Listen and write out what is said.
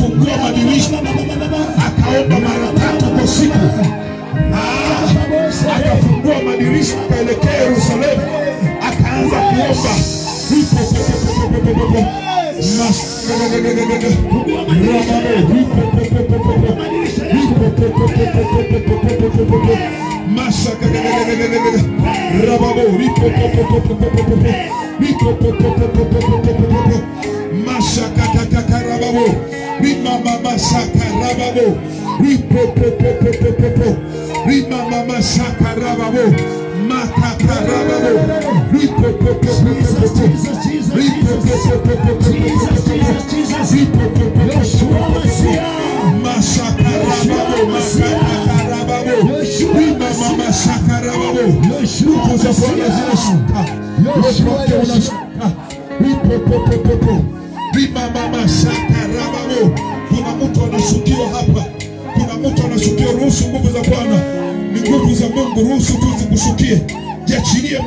akafungua madirisha akaomba mara tatu kwa siku Ah, akafungua madirisha akaelekea Yerusalemu akaanza kuomba Ripo, po, po, po, po, po, po, po. Mas- Ramano, ripo, po, po, po, po, po. Ripo, po, po, po, po, po, po, po, po, po, po, po, po. Masa, Rababo, ripo, po, po, po, po, po, po, po, po. Ripo, po, po, po, po, po, po, po, po, po, po. Masa, katakaka, rababo. Rima, mama, saka, rababo. Ripo, po, po, po, po, po, po. Rima, mama, saka, rababo. Makaka, rababo. Ripo, po, po, po, po, po, po. Ripo, po, po, po, po, po, po, po, po, po. Ripo, po, po, po, po, po, po, po. Masaka, rababo, makaka, rababo. Rima, mama, saka, rababo. Nguvu za Bwana zinashuka. Popote unashuka. Ripo, po, po, po, po. Rima, mama, saka, rababo. Kuna mtu anashukiwa hapa. Kuna mtu anashukiwa. Ruhusu nguvu za Bwana, ni nguvu za Mungu. Ruhusu tu zikushukie, jiachilie.